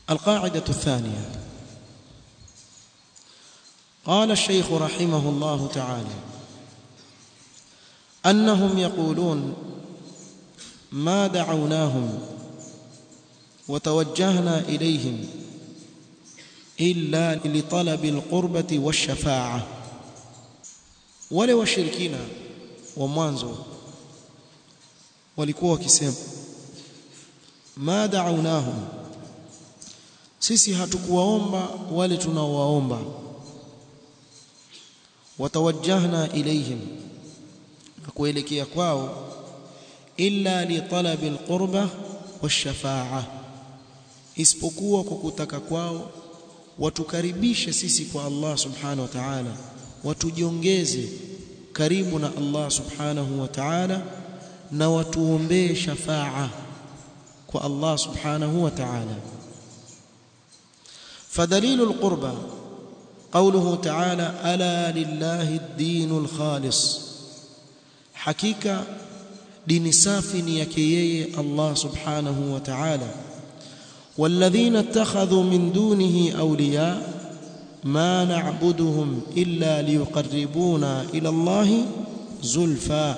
القاعدة الثانية قال الشيخ رحمه الله تعالى أنهم يقولون ما دعوناهم وتوجهنا إليهم إلا لطلب القربة والشفاعة wale washirikina wa mwanzo walikuwa wakisema ma da'awnahum sisi hatukuwaomba wale tunaowaomba watawajjahna ilayhim na kuelekea kwao illa li talabi alqurba washafa'a isipokuwa kwa kutaka kwao watukaribishe sisi kwa Allah subhanahu wa ta'ala watujiongeze karibu na Allah subhanahu wa ta'ala na watuombee shafa'a kwa Allah subhanahu wa ta'ala فدليل القربى قوله تعالى ألا لله الدين الخالص حقيقة دين سافي يكيي الله سبحانه وتعالى والذين اتخذوا من دونه أولياء ما نعبدهم إلا ليقربونا إلى الله زلفى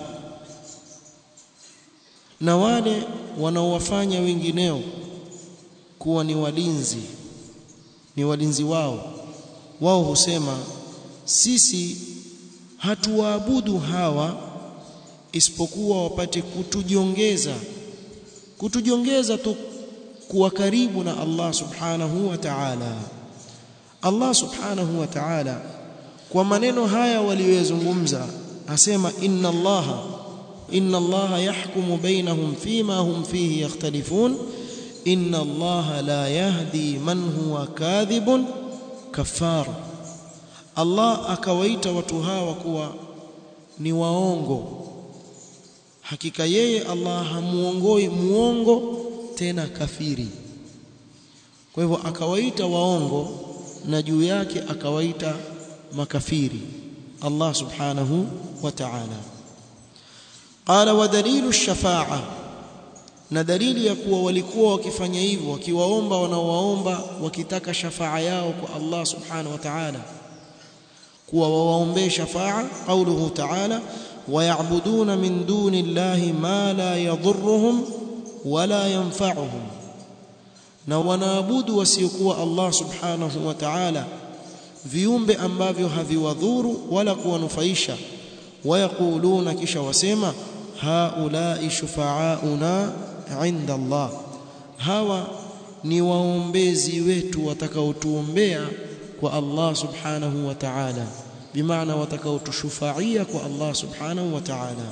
na wale wanaowafanya wengineo kuwa ni walinzi ni walinzi wao wao husema sisi hatuwaabudu hawa isipokuwa wapate kutujiongeza kutujiongeza tu kuwa karibu na Allah subhanahu wa ta'ala Allah subhanahu wa ta'ala kwa maneno haya waliyozungumza asema inna Allah inna Allah yahkumu bainahum fima hum fihi yakhtalifun inna Allah la yahdi man huwa kadhibun kafar Allah akawaita watu hawa kuwa ni waongo hakika yeye Allah hamuongoi muongo tena kafiri kwa hivyo akawaita waongo na juu yake akawaita makafiri Allah subhanahu wa ta'ala qala wa dalilu ash-shafa'a na dalili ya kuwa walikuwa wakifanya hivyo wakiwaomba wanaowaomba wakitaka shafaa yao kwa Allah subhanahu wa ta'ala kuwa wawaombee shafaa qauluhu ta'ala ويعبدون من دون الله ما لا يضرهم ولا ينفعهم na wanaabudu wasiokuwa Allah subhanahu wa ta'ala viumbe ambavyo haviwadhuru wala kuwanufaisha wayaquluna kisha wasema haulai shufaauna inda Allah hawa ni waombezi wetu watakaotuombea kwa Allah subhanahu wa ta'ala bimaana watakaotushufaia kwa Allah subhanahu wa ta'ala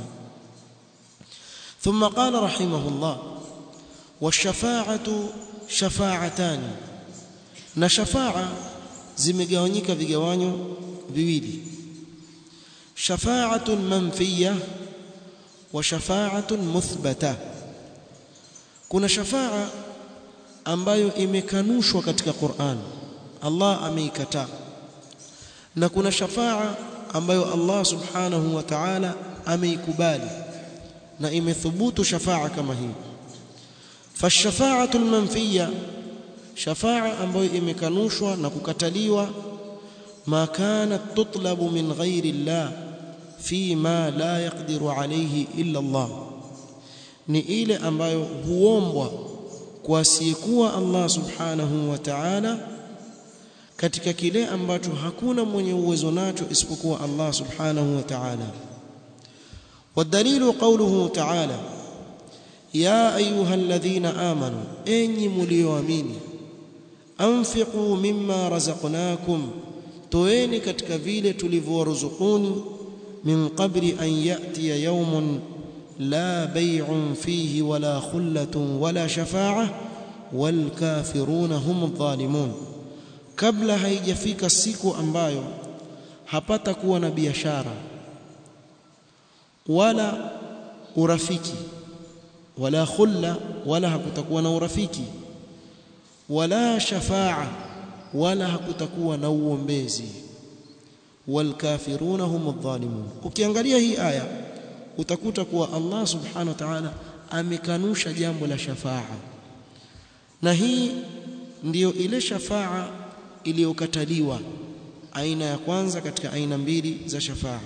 ثم قال رحمه الله والشفاعه شفاعتان na shafa'a zimegawanyika vigawanyo viwili shafa'atun manfiyya wa shafa'atun muthbata kuna shafa'a ambayo imekanushwa katika Qur'an Allah ameikataa na kuna shafa'a ambayo Allah subhanahu wa ta'ala ameikubali na imethubutu shafa'a kama hii fashafa'atu almanfiyya shafa'a ambayo imekanushwa na kukataliwa ma kanat tutlabu min ghairi Allah fi ma la yaqdiru alayhi illa Allah ni ile ambayo huombwa kwa asiyekuwa Allah subhanahu wa ta'ala katika kile ambacho hakuna mwenye uwezo nacho isipokuwa Allah subhanahu wa ta'ala والدليل قوله تعالى يا ايها الذين امنوا اني مليوامين انفقوا مما رزقناكم toeni katika vile tulivyowaruzukuni min qabli an yatiya yawmun la bay'un fihi wala khullatun wala shafa'a wal kafiruna hum adh-dhalimun kabla haijafika siku ambayo hapata kuwa na biashara wala urafiki wala khulla wala hakutakuwa na urafiki wala shafaa wala hakutakuwa na uombezi walkafiruna hum adh-dhalimun ukiangalia hii aya utakuta kuwa Allah subhanahu wa ta'ala amekanusha jambo la shafaa na hii ndiyo ile shafaa iliyokataliwa aina ya kwanza katika aina mbili za shafaa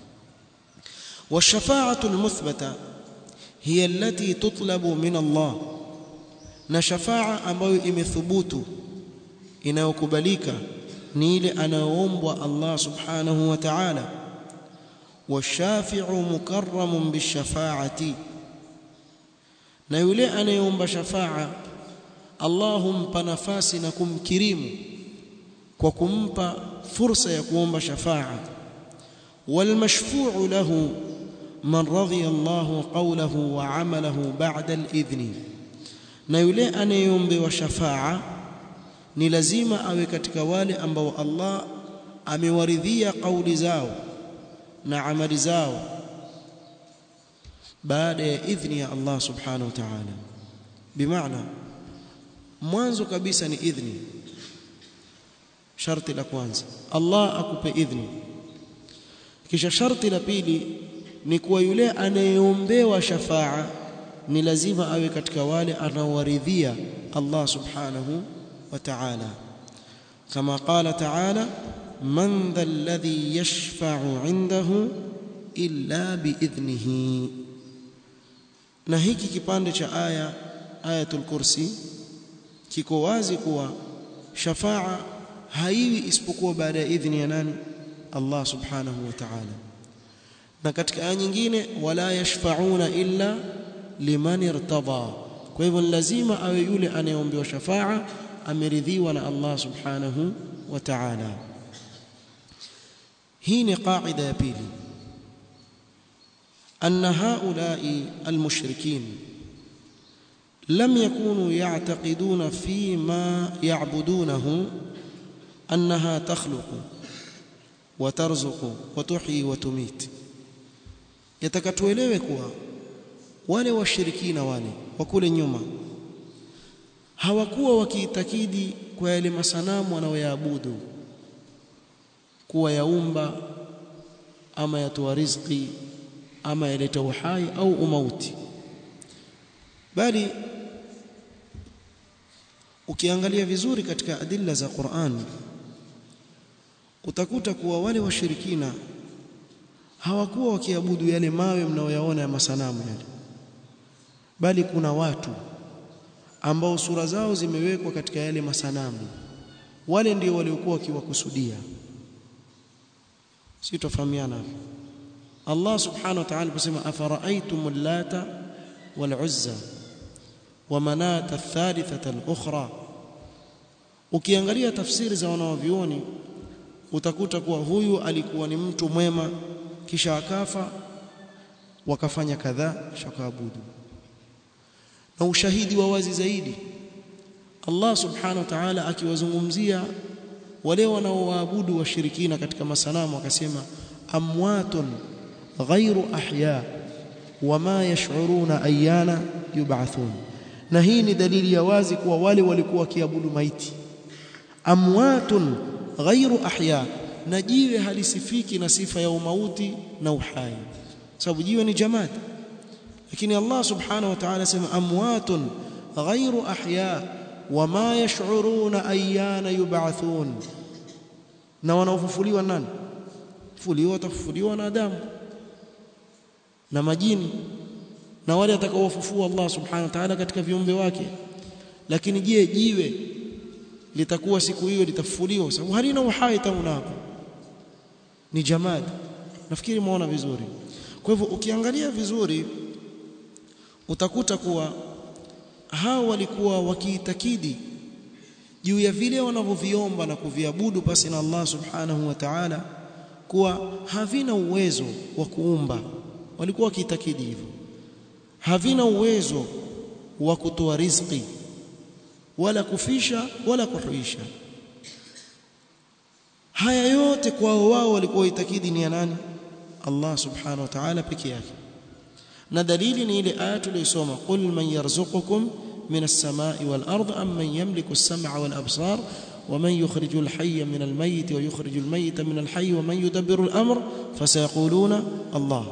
والشفاعه المثبته هي التي تطلب من الله na shafaa ambayo imethubutu inayokubalika ni ile anayoombwa Allah subhanahu wa ta'ala washafi'u mukarramun bishafaati na yule anayeomba shafaa Allah humpa nafasi na kumkirimu kwa kumpa fursa ya kuomba shafaa والمشفوع له من رضي الله قوله وعمله بعد الإذن na yule anayeombewa shafaa ni lazima awe katika wale ambao Allah amewaridhia kauli zao na amali zao baada ya idhni ya Allah subhanahu wa ta'ala bimaana mwanzo kabisa ni idhni sharti la kwanza Allah akupe idhni kisha sharti la pili ni kuwa yule anayeombewa shafaa ni lazima awe katika wale anaowaridhia Allah subhanahu wa ta'ala kama qala ta'ala man dha alladhi yashfa'u 'indahu illa biidhnihi na hiki kipande cha aya ayatul kursi kiko wazi kuwa shafaa haiwi isipokuwa baada ya idhni ya nani Allah subhanahu wa ta'ala na katika aya nyingine wala yashfa'una illa liman irtada kwa hivyo lazima awe yule anayeombewa shafaa ameridhiwa na Allah subhanahu wa ta'ala hii ni qaida ya pili أن هؤلاء المشركين لم يكونوا يعتقدون فيما يعبدونه أنها تخلق وترزق وتحيي وتميت يتكتوelewe kuwa wale washirikina wale wa kule nyuma hawakuwa wakiitakidi kwa yale masanamu wanaoyaabudu kuwa yaumba ama yatoa riziki ama yaleta uhai au umauti bali ukiangalia vizuri katika adilla za Qur'an utakuta kuwa wale washirikina hawakuwa wakiabudu yale mawe mnaoyaona ya masanamu yale bali kuna watu ambao sura zao zimewekwa katika yale masanamu wale ndio waliokuwa wakiwakusudia si tofahamiana Allah subhanahu wa ta'ala kusema afara'aytum lata wal uzza wa manata thalithata al-ukhra ukiangalia tafsiri za wanawavioni utakuta kuwa huyu alikuwa ni mtu mwema kisha akafa wakafanya kadhaa shakaabudu na ushahidi wa wazi zaidi Allah subhanahu wa ta'ala akiwazungumzia wale wanaoabudu washirikina katika masanamu akasema amwatun ghairu ahya wama yash'uruna ayyana yub'athun na hii ni dalili ya wazi kuwa wale walikuwa wakiabudu maiti amwatun ghairu ahya na jiwe halisifiki na sifa ya umauti na uhai sababu jiwe ni jamad lakini Allah subhanahu wa ta'ala sema amwatun ghairu ahya wama yash'uruna ayyana yub'athun na wanaofufuliwa nani fufuliwa watafufuliwa na Adamu na majini na wale atakaowafufua Allah subhanahu wa ta'ala katika viumbe wake lakini je jiwe litakuwa siku hiyo litafufuliwa sababu halina uhai tangu hapo ni jamad nafikiri muona vizuri kwa hivyo ukiangalia vizuri utakuta kuwa hao walikuwa wakiitakidi juu ya vile wanavyoviomba na kuviabudu pasi na Allah subhanahu wa ta'ala kuwa havina uwezo wa kuumba walikuwa wakiitakidi hivyo havina uwezo wa kutoa riziki wala kufisha wala kuhuisha haya yote kwao wao walikuwa itakidi ni ya nani Allah subhanahu wa ta'ala peke yake na dalili ni ile aya tuliyosoma qul man yarzuqukum min as-samai wal ard am man yamliku as-sam'a wal absar ومن يخرج الحي من الميت ويخرج الميت من الحي ومن يدبر الأمر فسيقولون الله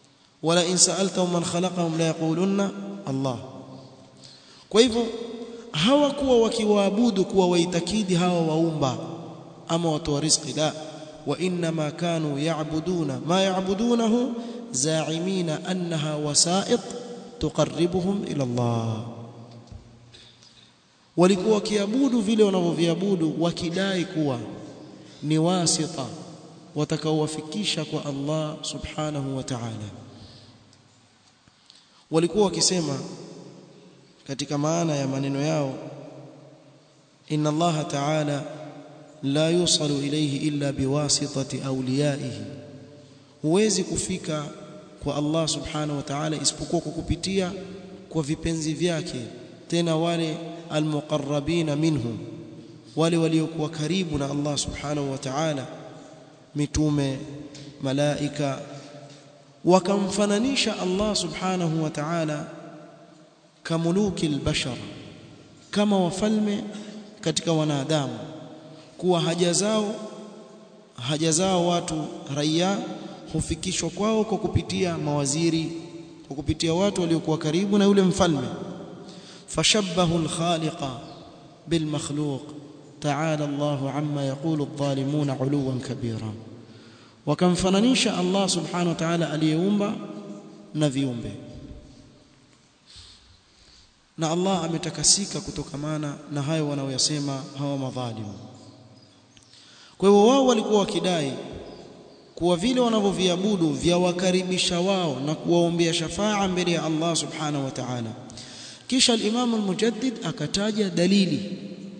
ولئن سألتهم من خلقهم لا يقولون الله kwa hivyo hawakuwa wakiwaabudu kuwa waitakidi hawa waumba ama watoa riziki la wa inma kanu ya'buduna ma ya'budunahu za'imina annaha wasa'id tuqarribuhum ila Allah walikuwa wakiabudu vile wanavyoviabudu wakidai kuwa ni wasita watakaowafikisha kwa Allah subhanahu wa ta'ala walikuwa wakisema katika maana ya maneno yao inna Allah ta'ala la yusalu ilayhi illa biwasitati awliyaihi huwezi kufika kwa Allah subhanahu wa ta'ala isipokuwa kwa kupitia kwa vipenzi vyake tena wale almuqarrabina minhu wale waliokuwa karibu na Allah subhanahu wa ta'ala mitume malaika wakamfananisha Allah subhanahu wa ta'ala kamuluki albashar kama wafalme katika wanadamu kuwa haja zao haja zao watu raia hufikishwa kwao kwa kupitia mawaziri kwa kupitia watu waliokuwa karibu na yule mfalme fashabbahu alkhaliqa bilmakhluq ta'ala Allahu amma yaqulu adh-dhalimuna 'uluwan kabira wakamfananisha Allah subhanahu wa ta'ala aliyeumba na viumbe na Allah ametakasika kutokamana na hayo wanaoyasema hawa madhalimu kwa hivyo wao walikuwa wakidai kuwa vile wanavyoviabudu vya wakaribisha wao na kuwaombea shafaa mbele ya Allah subhanahu wa ta'ala kisha al-Imam al-Mujaddid akataja dalili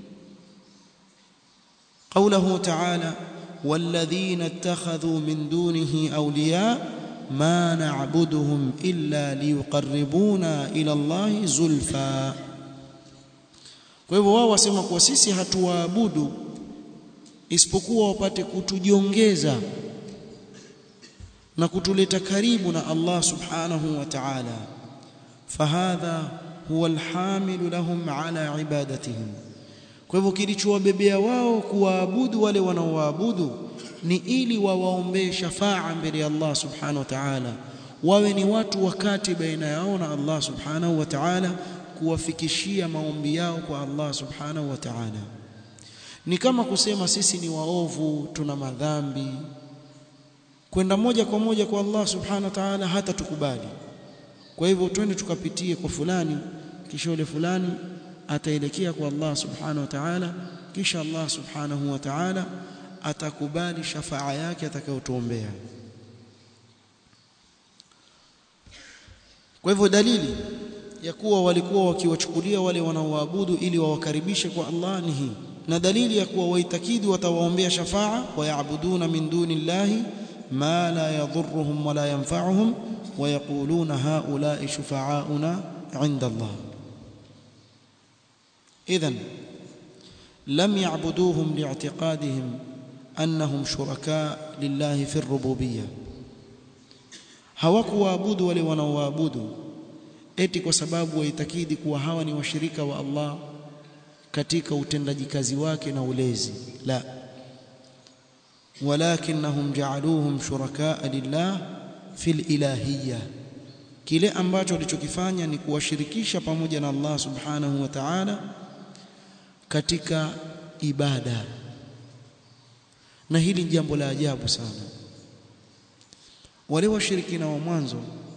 قوله تعالى والذين اتخذوا من دونه أولياء ما نعبدهم إلا ليقربونا إلى الله زلفى kwa hivyo wao wasema kuwa sisi hatuwaabudu isipokuwa wapate kutujiongeza na kutuleta karibu na Allah subhanahu wa ta'ala fahadha huwa alhamilu lahum ala ibadatihim kwa hivyo kilichowabebea wao kuwaabudu wale wanaowaabudu ni ili wawaombee shafaa mbele ya Allah subhanahu wa ta'ala wawe ni watu wakati baina yao na Allah subhanahu wa ta'ala kuwafikishia maombi yao kwa Allah subhanahu wa ta'ala ni kama kusema sisi ni waovu tuna madhambi kwenda moja kwa moja kwa Allah subhanahu wa ta'ala hata tukubali kwa hivyo twende tukapitie kwa fulani kisha yule fulani ataelekea kwa Allah subhanahu wa ta'ala kisha Allah subhanahu wa ta'ala atakubali shafaa yake atakayotuombea kwa hivyo dalili ya kuwa walikuwa wakiwachukulia wale wanaoabudu ili wawakaribishe kwa Allah ni hii na dalili ya kuwa waitakidi watawaombea shafaa wayabuduna min duni llahi ma la yadhurruhum wala yanfa'uhum ويقولون هؤلاء شفعاؤنا عند الله إذن لم يعبدوهم لاعتقادهم أنهم شركاء لله في الربوبية hawakuwaabudu wale wanaoabudu eti kwa sababu waitakidi kuwa hawa ni washirika wa Allah katika utendaji kazi wake na ulezi la walakinnahum ja'aluhum shurakaa lillah fil ilahiyya kile ambacho walichokifanya ni kuwashirikisha pamoja na Allah subhanahu wa ta'ala katika ibada na hili ni jambo la ajabu sana wale washirikina wa mwanzo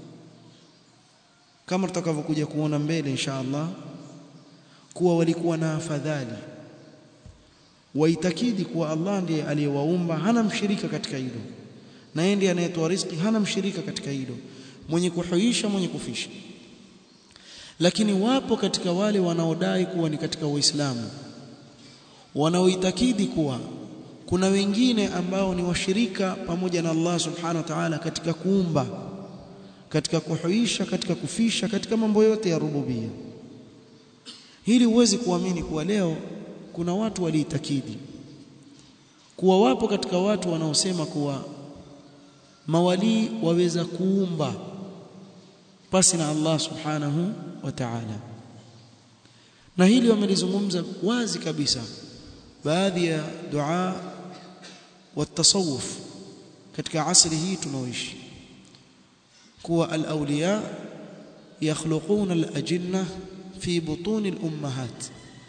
kama tutakavyokuja kuona mbele insha Allah kuwa walikuwa na afadhali waitakidi kuwa Allah ndiye aliyewaumba hana mshirika katika hilo na yeye ndiye anayetoa riziki hana mshirika katika hilo mwenye kuhuisha mwenye kufisha lakini wapo katika wale wanaodai kuwa ni katika Uislamu wanaoitakidi kuwa kuna wengine ambao ni washirika pamoja na Allah subhanahu wa ta'ala katika kuumba katika kuhuisha katika kufisha katika mambo yote ya rububia hili huwezi kuamini kuwa leo kuna watu waliitakidi kuwa wapo katika watu wanaosema kuwa mawalii waweza kuumba pasi na Allah subhanahu wa ta'ala na hili wamelizungumza wazi kabisa baadhi ya dua wa tasawuf katika asri hii tunaoishi kuwa al-awliya yakhluquna al-ajinna fi butun al-ummahat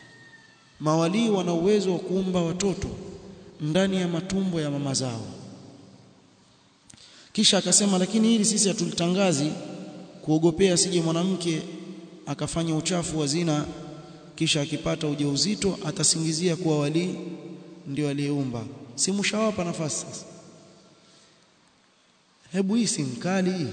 mawalii wana uwezo wa kuumba watoto ndani ya matumbo ya mama zao kisha akasema lakini hili sisi hatulitangazi kuogopea asije mwanamke akafanya uchafu wa zina kisha akipata ujauzito atasingizia kuwa walii ndio aliyeumba si mshawapa nafasi sasa hebu hii si mkali hii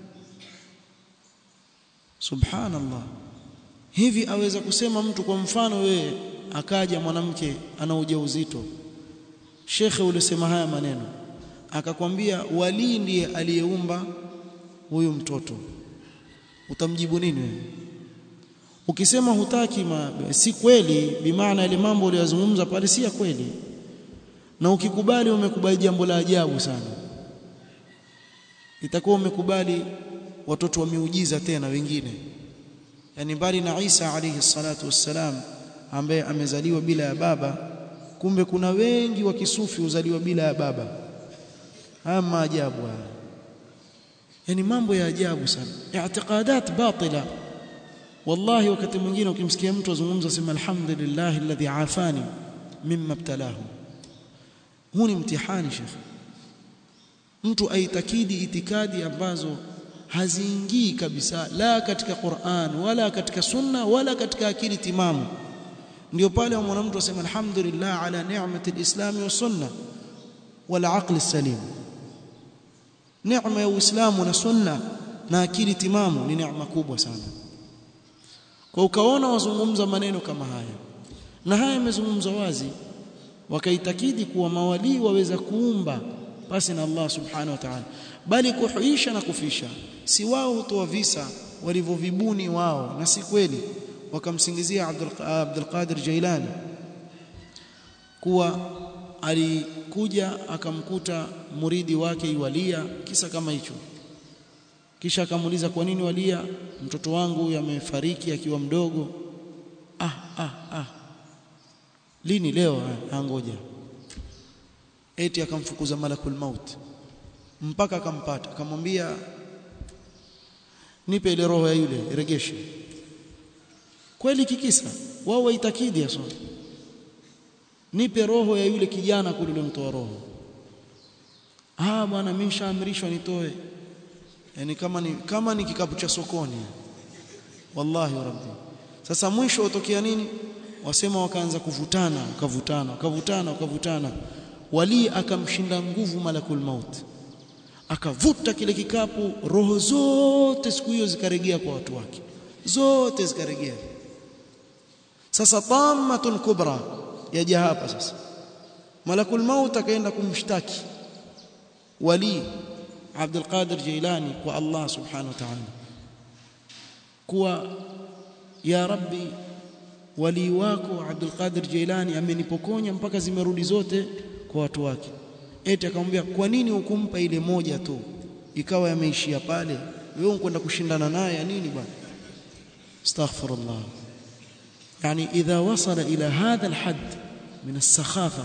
subhanallah hivi aweza kusema mtu kwa mfano wewe akaja mwanamke ana ujauzito shekhe ulisema haya maneno akakwambia walii ndiye aliyeumba huyu mtoto utamjibu nini wewe ukisema hutaki ma, si kweli bimaana ile mambo uliyozungumza pale si ya kweli na ukikubali umekubali jambo la ajabu sana itakuwa umekubali watoto wa miujiza tena wengine yani mbali na Isa alayhi salatu wassalam ambaye amezaliwa bila ya baba kumbe kuna wengi wa kisufi uzaliwa bila ya baba haya maajabu haya yani mambo ya ajabu sana i'tiqadat batila wallahi wakati mwingine ukimsikia mtu azungumza sema alhamdulillah alladhi afani mimma ibtalahu huu ni mtihani shekhi mtu aitakidi itikadi ambazo haziingii kabisa la katika Qur'an wala katika sunna wala katika akili timamu ndio pale mwana mtu asema alhamdulillah ala ni'mati alislam wa sunna wal aql salim neema ya uislamu na sunna na akili timamu ni neema kubwa sana kwa ukaona wazungumza maneno kama haya na haya yamezungumzwa wazi wakaitakidi kuwa mawalii waweza kuumba basi na Allah subhanahu wa ta'ala bali kuhuisha na kufisha si wao hutoa visa walivyovibuni wao na si kweli wakamsingizia Abdul, Abdul Qadir Jailani kuwa alikuja akamkuta muridi wake iwalia kisa kama hicho kisha akamuuliza kwa nini walia mtoto wangu amefariki akiwa mdogo ah ah ah lini leo angoja eti akamfukuza malakul maut mpaka akampata akamwambia nipe ile roho ya yule regeshe kweli kikisa wao waitakidi aso nipe roho ya yule kijana kule mtoa roho ah bwana mimi nishaamrishwa nitoe yani kama ni kama ni kikapu cha sokoni wallahi rabbi sasa mwisho utokea nini wasema wakaanza kuvutana wakavutana wakavutana wakavutana wali akamshinda nguvu malakul maut akavuta kile kikapu roho zote siku hiyo zikaregea kwa watu wake zote zikaregea sasa tamatun kubra yaja hapa sasa malakul maut akaenda kumshtaki wali Abdul Qadir Jailani kwa Allah subhanahu wa ta'ala kuwa ya rabbi wali wako Abdul Qadir Jailani amenipokonya mpaka zimerudi zote kwa watu wake eti akamwambia kwa nini hukumpa ile moja tu ikawa yameishia pale wewe unkwenda kushindana naye ya nini bwana astaghfirullah yani idha wasala ila hadha alhad min as-sakhafa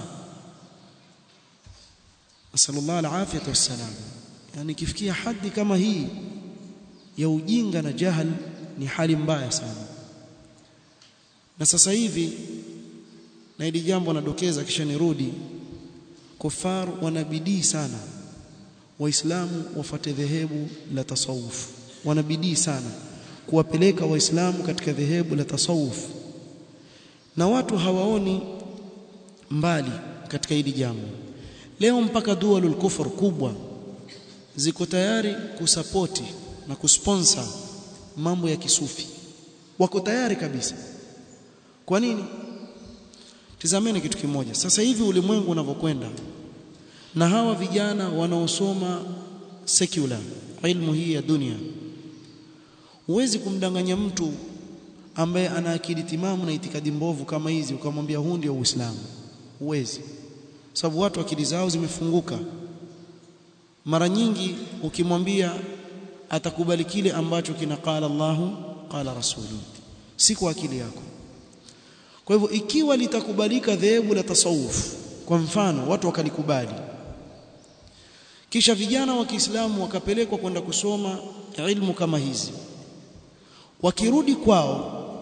nasallallahu alafiyata wassalam yani kifikia hadi kama hii ya ujinga na jahal ni hali mbaya sana na sasa hivi na hili jambo nadokeza kisha nirudi kufar wanabidii sana waislamu wafate dhehebu la tasawuf wanabidii sana kuwapeleka waislamu katika dhehebu la tasawuf na watu hawaoni mbali katika hili jambo leo mpaka dualul kufur kubwa ziko tayari kusapoti na kusponsor mambo ya kisufi wako tayari kabisa kwa nini tizameni kitu kimoja sasa hivi ulimwengu unavyokwenda na hawa vijana wanaosoma secular ilmu hii ya dunia huwezi kumdanganya mtu ambaye ana akili timamu na itikadi mbovu kama hizi ukamwambia huu ndio Uislamu huwezi sababu watu akili zao zimefunguka mara nyingi ukimwambia atakubali kile ambacho kina qala Allahu qala rasulu si kwa akili yako kwa hivyo ikiwa litakubalika dhehebu la tasawuf kwa mfano watu wakalikubali kisha vijana wa Kiislamu wakapelekwa kwenda kusoma ilmu kama hizi wakirudi kwao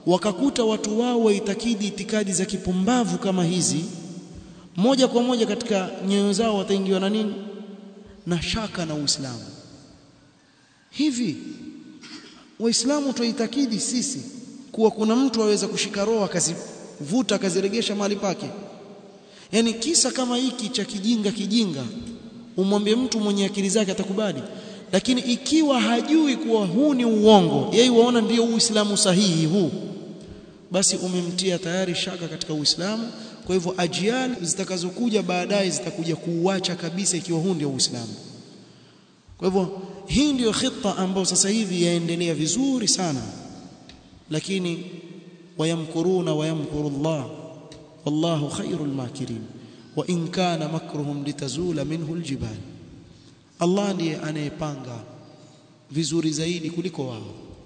wakakuta watu wao waitakidi itikadi za kipumbavu kama hizi moja kwa moja katika nyoyo zao wataingiwa na nini na shaka na Uislamu hivi waislamu tuitakidi sisi kuwa kuna mtu aweza kushika roho akazivuta akaziregesha mahali pake yani kisa kama hiki cha kijinga kijinga umwambie mtu mwenye akili zake atakubali lakini ikiwa hajui kuwa huu ni uongo yeye waona ndio uislamu sahihi huu basi umemtia tayari shaka katika uislamu kwa hivyo ajiali zitakazokuja baadaye zitakuja kuuacha kabisa ikiwa huu ndio uislamu kwa hivyo hii ndiyo khita ambayo sasa hivi yaendelea vizuri sana lakini wayamkuruna wayamkuru Allah wallahu khairul makirin wa in kana makruhum litazula minhu aljibal Allah ndiye anayepanga vizuri zaidi kuliko wao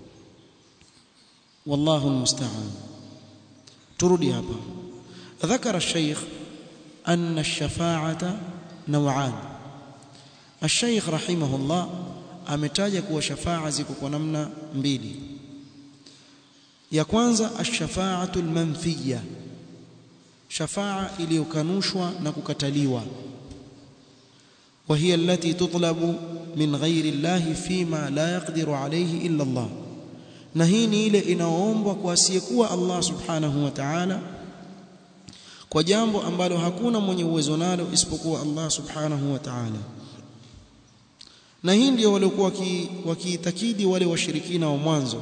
wallahu almusta'an turudi hapa ذكر الشيخ أن الشفاعة نوعان الشيخ رحمه الله ametaja kuwa shafaa ziko kwa namna mbili ya kwanza ash-shafa'atu al-manfiyya shafaa iliyokanushwa na kukataliwa وهي التي تطلب من غير الله فيما لا يقدر عليه إلا الله na hii ni ile inaoombwa kwa asiyekuwa Allah subhanahu wa ta'ala kwa jambo ambalo hakuna mwenye uwezo nalo isipokuwa Allah subhanahu wa ta'ala na hii ndio waliokuwa wakiitakidi wale washirikina wa mwanzo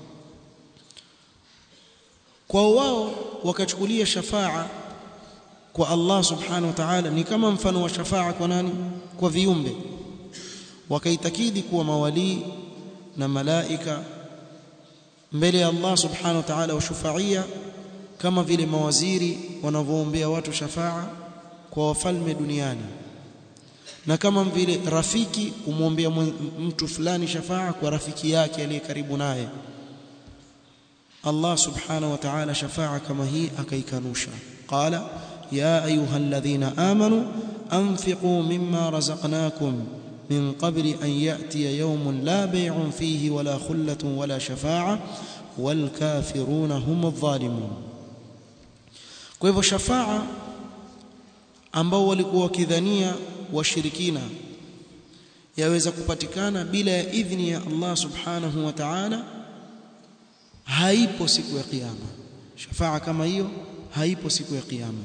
kwa wao wakachukulia shafaa kwa Allah subhanahu wa ta'ala ni kama mfano wa shafaa kwa nani kwa viumbe wakaitakidi kuwa mawalii na malaika mbele ya Allah subhanahu wa ta'ala washufaia kama vile mawaziri wanavyoombea watu shafaa kwa wafalme duniani na kama vile rafiki umwombea mtu fulani shafaa kwa rafiki yake aliye karibu naye Allah subhanahu wa ta'ala shafaa kama hii akaikanusha qala ya ayuha alladhina amanu anfiqu mimma razaqnakum min qabli an ya'tiya yawmun la bay'un fihi wala khullatun wala shafa'a wal kafiruna hum adh-dhalimun kwa hivyo shafaa ambao walikuwa wakidhania washirikina yaweza kupatikana bila ya idhni ya Allah subhanahu wa ta'ala haipo siku ya kiyama shafaa kama hiyo haipo siku ya kiyama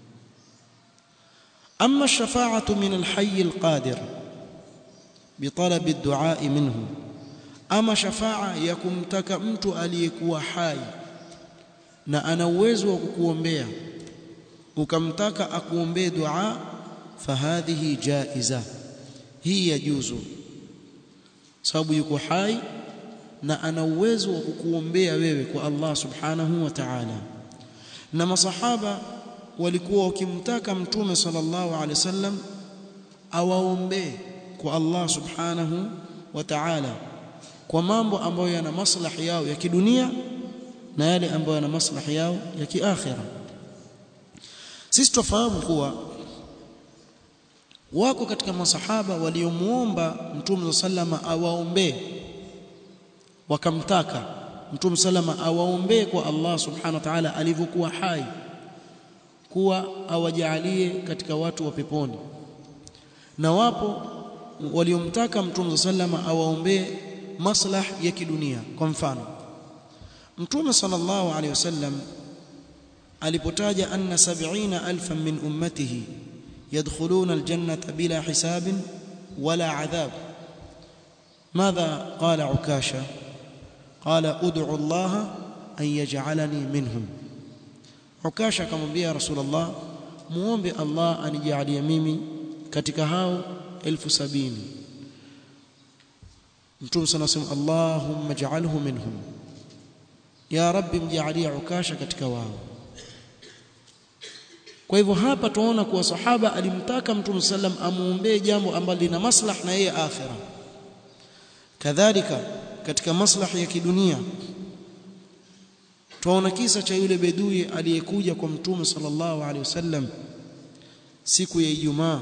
أما الشفاعة من الحي القادر بطلب الدعاء منه أما شفاعة يكمتك mtu aliyekuwa hai na ana uwezo wa kukuombea ukamtaka akuombee dua fahadhihi jaiza hii yajuzu sababu yuko hai na ana uwezo wa kukuombea wewe kwa Allah subhanahu wa ta'ala na masahaba walikuwa wakimtaka mtume sallallahu alaihi wasallam awaombee kwa Allah subhanahu wa ta'ala kwa mambo ambayo yana maslahi yao ya kidunia na yale ambayo yana maslahi yao ya kiakhira sisi tufahamu kuwa wako katika masahaba waliomuomba mtume sallama awaombee wakamtaka mtume sallama awaombee kwa Allah subhanahu wa ta'ala alivyokuwa hai kuwa awajalie katika watu wa peponi na wapo waliomtaka mtume sallama awaombee maslah ya kidunia kwa mfano mtume sallallahu alaihi wasallam alipotaja anna 70000 min ummatihi يدخلون الجنة بلا حساب ولا عذاب ماذا قال عكاشة قال ادعوا الله أن يجعلني منهم عكاشة كما رسول الله muombe Allah anijalie mimi katika hao elfu sabini Mtume sana sema Allahumma ij'alhu minhum ya rabbi mjalie ukasha katika wao kwa hivyo hapa tunaona kuwa sahaba alimtaka Mtume sallam amuombee jambo ambalo lina maslahi na yeye akhira kadhalika katika maslahi ya kidunia tunaona kisa cha yule bedui aliyekuja kwa Mtume sallallahu alaihi wasallam siku ya Ijumaa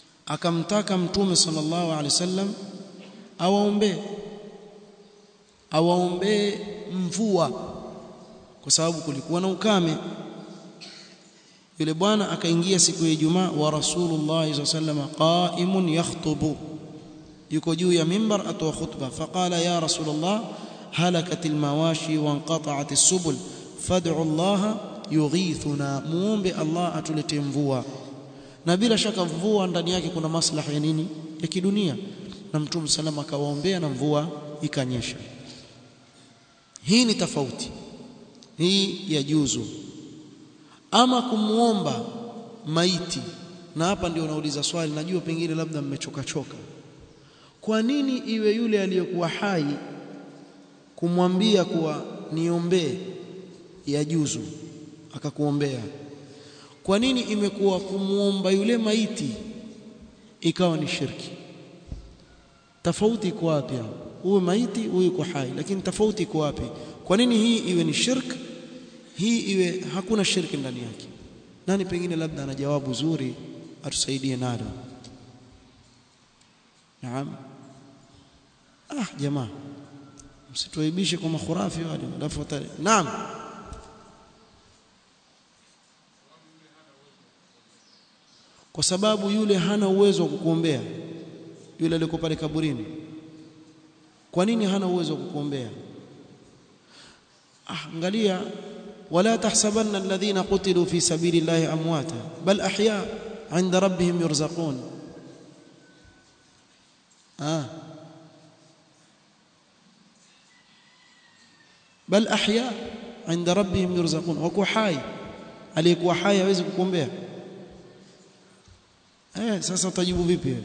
akamtaka Mtume sallallahu alaihi wasallam awaombee awaombee mvua kwa sababu kulikuwa na ukame yule bwana akaingia siku ya Ijumaa wa Rasulullah sallallahu qaimun yakhutubu yuko juu ya mimbar atoa khutba faqala ya Rasulullah halakat almawashi wanqata'at as-subul fad'u Allah yughithuna muombe Allah atuletee mvua na bila shaka mvua ndani yake kuna maslaha ya nini ya kidunia na mtume salama akawaombea na mvua ikanyesha hii ni tofauti hii ya juzu ama kumuomba maiti na hapa ndio unauliza swali najua pengine labda mmechoka choka kwa nini iwe yule aliyekuwa hai kumwambia kuwa niombee ya juzu akakuombea kwa nini imekuwa kumuomba yule maiti ikawa ni shirki tofauti iko wapi huyu maiti huyu yuko hai lakini tofauti iko wapi kwa nini hii iwe ni shirk hii iwe hakuna shirki ndani yake nani pengine labda ana jawabu zuri atusaidie nalo naam ah jamaa msituaibishe kwa makhurafi wale alafu naam kwa sababu yule hana uwezo wa kukuombea yule aliyeko pale kaburini kwa nini hana uwezo wa kukuombea ah angalia wala tahsabanna alladhina qutilu fi sabilillahi amwata bal ahya 'inda rabbihim yurzaqun ah bal ahya 'inda rabbihim yurzaqun wako hai aliyekuwa hai hawezi kukuombea eh sasa utajibu vipi wewe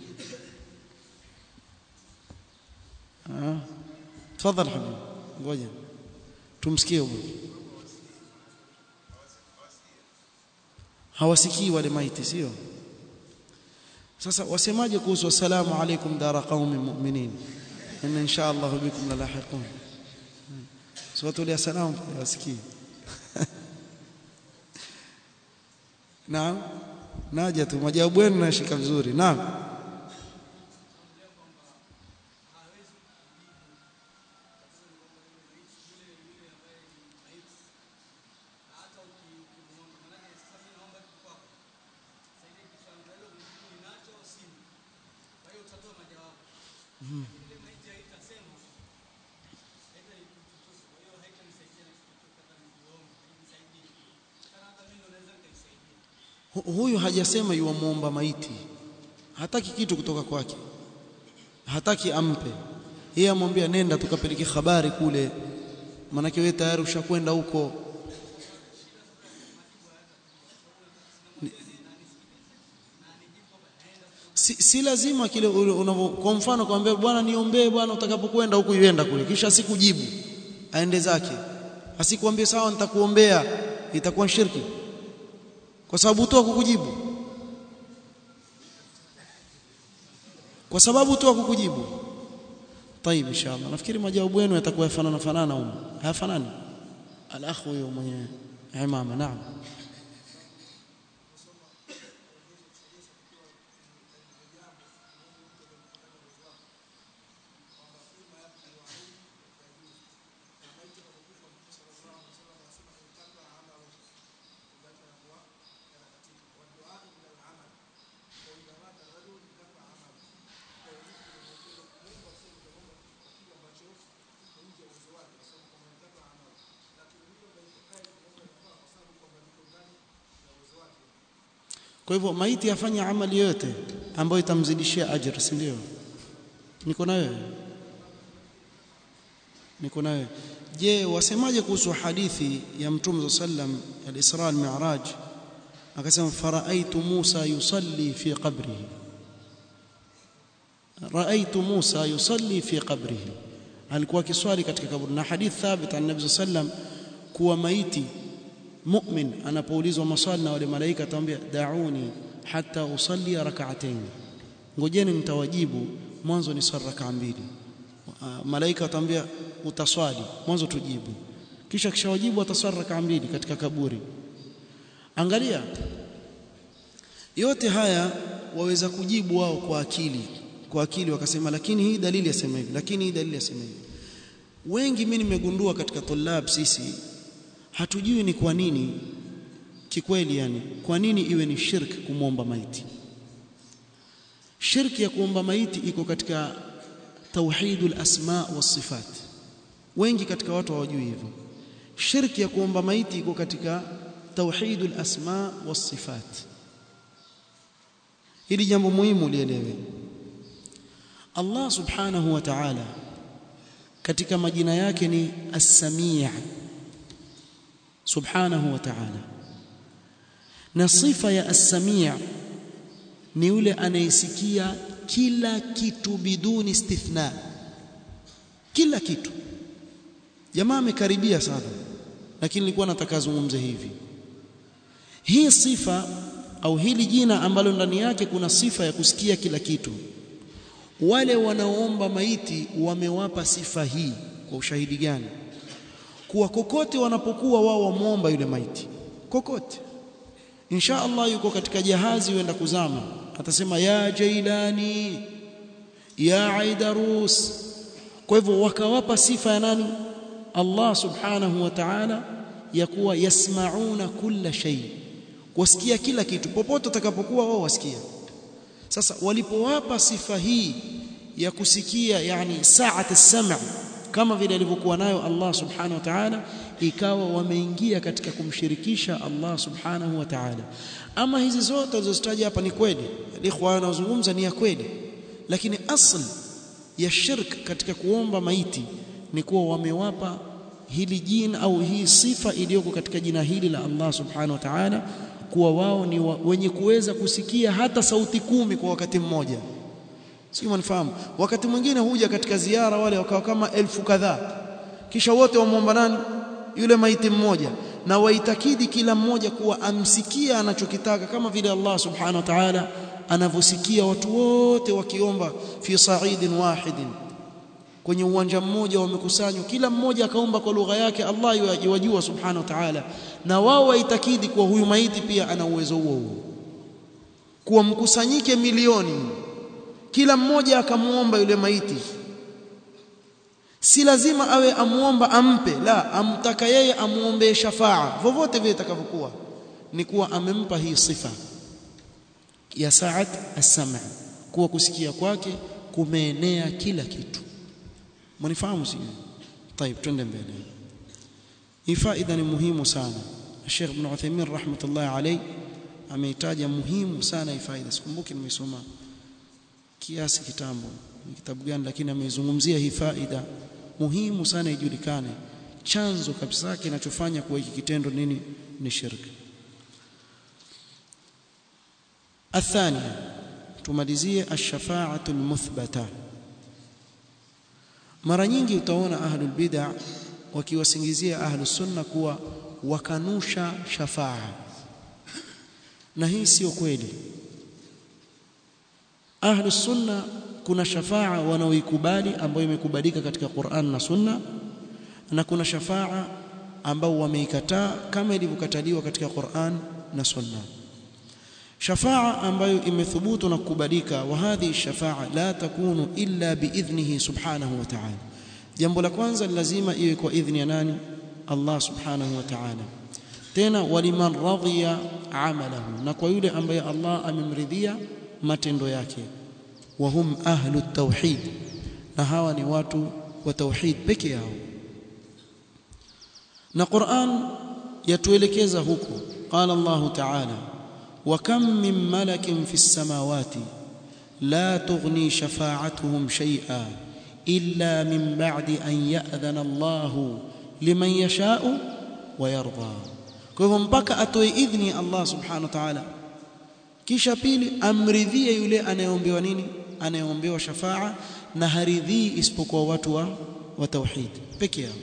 ah tafadhali habibi ngoja tumsikie huyo hawasikii wale maiti sio sasa wasemaje kuhusu assalamu alaikum dara qaumi mu'minin inna insha Allah bikum lalahiqun swatu ya salam wasikii naam naja tu majawabu yenu nashika vizuri naam huyu hajasema yuamuomba maiti hataki kitu kutoka kwake hataki ampe yeye amwambia nenda tukapeleke habari kule manake wewe tayari ushakwenda huko si, si lazima kile unavyo kwa mfano kwambia bwana niombee bwana utakapokwenda huku ienda kule kisha asikujibu aende zake asikwambie sawa nitakuombea itakuwa shirki kwa sababu tu kukujibu kwa sababu tu kukujibu طيب ان شاء الله nafikiri majawabu yenu yatakuwa yafanana fanana huko hayafanani al-akhu huyo mwenye imama naam Kwa hivyo maiti afanye amali yote ambayo itamzidishia ajira, si ndio? Niko na wewe, niko na wewe. Je, wasemaje kuhusu hadithi ya Mtume sallam al-Isra al-Mi'raj? Akasema faraaitu Musa yusalli fi qabrihi, raaitu Musa yusalli fi qabrihi, alikuwa akiswali katika kaburi, na hadith thabit an Nabii sallam kuwa maiti mu'min anapoulizwa maswali na wale malaika atamwambia dauni hata usalli rak'atayn ngojeni nitawajibu mwanzo ni swali rak'a mbili malaika atamwambia utaswali mwanzo tujibu kisha kishawajibu ataswali rak'a mbili katika kaburi angalia yote haya waweza kujibu wao kwa akili kwa akili wakasema lakini hii dalili yasema hivi lakini hii dalili yasema hivi wengi mimi nimegundua katika tulab sisi hatujui ni kwa nini kikweli yani kwa nini iwe ni shirk kumwomba maiti shirki ya kuomba maiti iko katika tauhidul asma was sifat wengi katika watu hawajui hivyo shirki ya kuomba maiti iko katika tauhidul asma was sifat hili jambo muhimu lielewe Allah subhanahu wa ta'ala katika majina yake ni as-sami' subhanahu wa ta'ala na sifa ya as-sami' ni yule anayesikia kila kitu biduni istithna kila kitu jamaa amekaribia sana lakini nilikuwa nataka zungumze hivi hii sifa au hili jina ambalo ndani yake kuna sifa ya kusikia kila kitu wale wanaoomba maiti wamewapa sifa hii kwa ushahidi gani kuwa kokote wanapokuwa wao wamuomba yule maiti kokote insha Allah yuko katika jahazi huenda kuzama atasema ya jailani ya aidarus kwa hivyo wakawapa sifa ya nani Allah subhanahu wa ta'ala ya kuwa yasmauna kulla shay wasikia kila kitu popote utakapokuwa wao wasikia sasa walipowapa sifa hii ya kusikia yani saat as-sam' kama vile alivyokuwa nayo Allah subhanahu wa ta'ala ikawa wameingia katika kumshirikisha Allah subhanahu wa ta'ala ama hizi zote zilizozitaja hapa ni kweli ikhwana wanazungumza ni ya kweli lakini asli ya shirk katika kuomba maiti ni kuwa wamewapa hili jina au hii sifa iliyoko katika jina hili la Allah subhanahu wa ta'ala kuwa wao ni wa, wenye kuweza kusikia hata sauti kumi kwa wakati mmoja sio mnafahamu wakati mwingine huja katika ziara wale wakawa kama elfu kadhaa kisha wote wamwomba nani yule maiti mmoja na waitakidi kila mmoja kuwa amsikia anachokitaka kama vile Allah subhanahu wa ta'ala anavyosikia watu wote wakiomba fi sa'idin wahidin kwenye uwanja mmoja wamekusanywa kila mmoja akaomba kwa lugha yake Allah yajua subhanahu wa ta'ala na wao waitakidi kuwa huyu maiti pia ana uwezo huo huo kuwa mkusanyike milioni kila mmoja akamuomba yule maiti si lazima awe amuomba ampe la amtaka yeye amuombe shafaa vovote vile itakavyokuwa ni kuwa amempa hii sifa ya saat as-sam' kuwa kusikia kwake kumeenea kila kitu mnifahamu sio طيب twende mbele hii faida ni muhimu sana Sheikh Ibn Uthaymeen rahmatullah alayh ameitaja muhimu sana hii faida sikumbuki nimesoma kiasi kitambo ni kitabu gani lakini ameizungumzia hii faida muhimu sana ijulikane chanzo kabisa kinachofanya kuwa hiki kitendo nini ni shirki الثانية tumalizie ash-shafa'atu al-muthbata mara nyingi utaona ahlul bid'ah wakiwasingizia ahlus sunna kuwa wakanusha shafa'a na hii sio kweli ahlus sunna kuna shafa'a wanaoikubali ambayo imekubalika katika Qur'an na Sunna na kuna shafa'a ambao wameikataa kama ilivyokataliwa katika Qur'an na Sunna shafa'a ambayo imethubutu na kukubalika wa hadhi shafa'a la takunu illa biidhnihi subhanahu wa ta'ala jambo la kwanza lazima iwe kwa idhni ya nani Allah subhanahu wa ta'ala tena waliman radhiya amalahu na kwa yule ambaye Allah amemridhia matendo yake wa hum ahlu tauhid na hawa ni watu wa tauhid peke yao na Qur'an yatuelekeza huko qala Allah ta'ala wa kam min malakin fis samawati la tughni shafa'atuhum shay'a illa min ba'di an ya'dhana Allah liman yasha'u wa yarda kwa hivyo mpaka atoe idhni Allah subhanahu wa ta'ala kisha pili amridhie yule anayeombewa nini anayeombewa shafaa na haridhii isipokuwa watu wa, wa tauhid peke yao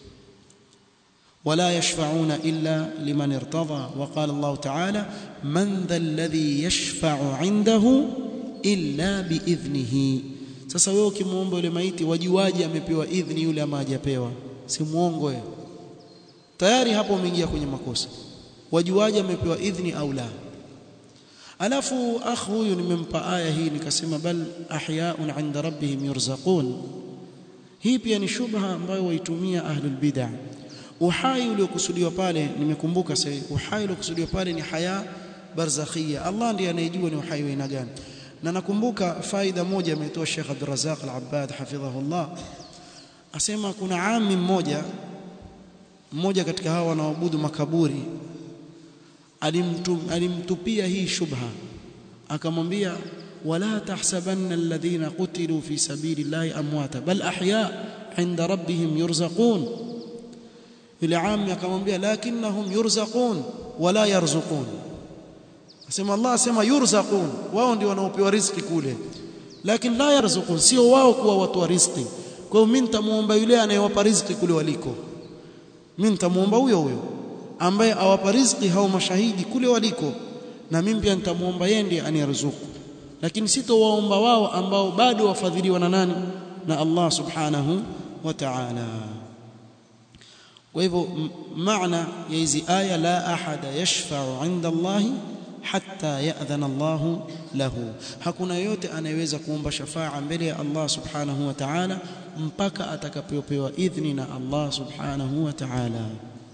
ولا يشفعون إلا لمن ارتضى وقال الله تعالى من ذا الذي يشفع عنده إلا بإذنه sasa wewe ukimwomba yule maiti wajuaje amepewa idhni yule ama hajapewa si muongo wewe tayari hapo umeingia kwenye makosa wajuaje amepewa idhni au la alafu akh huyu nimempa aya hii nikasema bal ahyaun inda rabbihim yurzaqun hii pia ni shubha ambayo waitumia ahlul bid'ah uhai uliokusudiwa pale nimekumbuka sasa uhai uliokusudiwa pale ni haya barzakhia Allah ndiye anayejua ni uhai wa aina gani na nakumbuka faida moja ametoa Sheikh Abdul Razzaq Al-Abbad hafidhahullah asema kuna ami mmoja mmoja katika hawa wanaoabudu makaburi alimtum, alimtupia hii shubha akamwambia wala tahsabanna alladhina qutilu fi sabilillahi amwata bal ahya inda rabbihim yurzaqun yule ami akamwambia lakinnahum yurzaqun wala yarzuqun asema Allah asema yurzaqun wao ndio wanaopewa riziki kule lakini la yarzuqun sio wao kuwa watu wa riziki kwa hiyo mimi nitamuomba yule anayewapa riziki kule waliko mimi nitamuomba huyo huyo ambaye awapa riziki hao mashahidi kule waliko na mimi pia nitamuomba yeye ndiye anirzuku lakini sitowaomba wao ambao bado wafadhiliwa na nani na Allah subhanahu wa ta'ala kwa hivyo maana ya hizi aya la ahada yashfa'u 'inda Allah hatta ya'dhana Allah lahu hakuna yote anayeweza kuomba shafaa mbele ya Allah subhanahu wa ta'ala mpaka atakapopewa idhni na Allah subhanahu wa ta'ala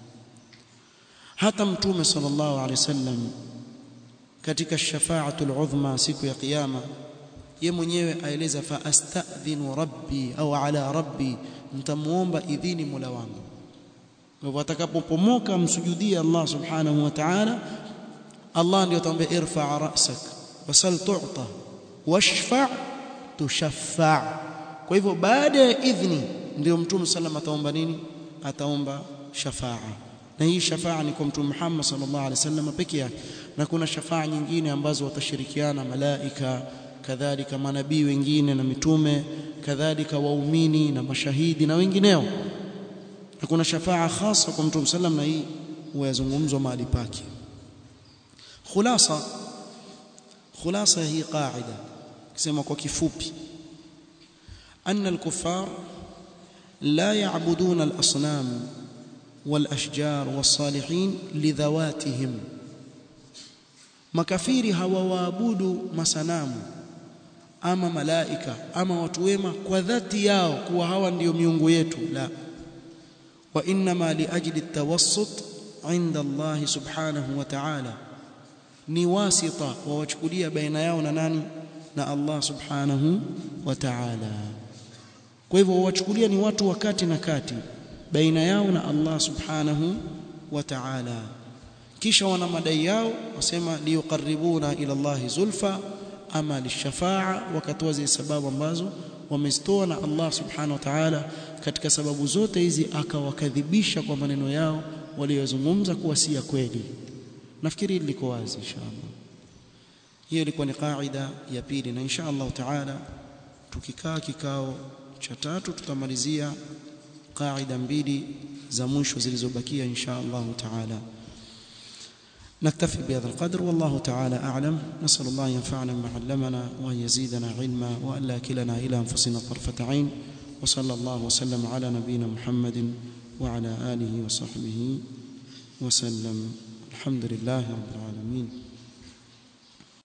hata mtume sallallahu alaihi wasallam katika shafaatul udhma siku ya kiyama ye mwenyewe aeleza fa astadhinu rabbi au ala rabbi mtamuomba idhini mola wangu kwa hivyo atakapopomoka msujudie Allah subhanahu wa ta'ala Allah ndio atamwambia irfa ra'sak wasal tu'ta washfa' tushaffa' kwa hivyo baada ya idhni ndio mtume sallam ataomba nini ataomba shafaa na hii shafaa ni kwa mtume Muhammad sallallahu alaihi wasallam peke yake na kuna shafaa nyingine ambazo watashirikiana malaika kadhalika manabii wengine na mitume kadhalika waumini na mashahidi na wengineo na kuna shafaa khasa kwa mtume sallam na hii huyazungumzwa mahali pake khulasa khulasa hii qaida kusema kwa kifupi anna al-kuffar la ya'buduna al-asnam wal-ashjar was-salihin lidhawatihim makafiri hawawaabudu masanamu ama malaika ama watu wema kwa dhati yao kuwa hawa ndiyo miungu yetu la wa inma liajli at-tawassut inda Allah subhanahu wa ta'ala ni wasita wawachukulia baina yao na nani na Allah subhanahu wa ta'ala kwa hivyo wawachukulia ni watu wakati na kati baina yao na Allah subhanahu wa ta'ala kisha wana madai yao wasema liyuqarribuna ila Allah zulfa ama lishafaa wakatoa zile sababu ambazo wamezitoa na Allah subhanahu wa ta'ala katika sababu zote hizi akawakadhibisha kwa maneno yao waliyozungumza kuwa si ya kweli nafikiri liko wazi inshallah hiyo ilikuwa ni kaida ya pili na inshallah taala tukikaa kikao cha tatu tutamalizia kaida mbili za mwisho zilizobakia inshallah taala نكتفي بهذا القدر والله تعالى أعلم نسأل الله ينفعنا بما علمنا وأن يزيدنا علما وأن لا كلنا إلى أنفسنا طرفة عين وصلى الله وسلم على نبينا محمد وعلى آله وصحبه وسلم الحمد لله رب العالمين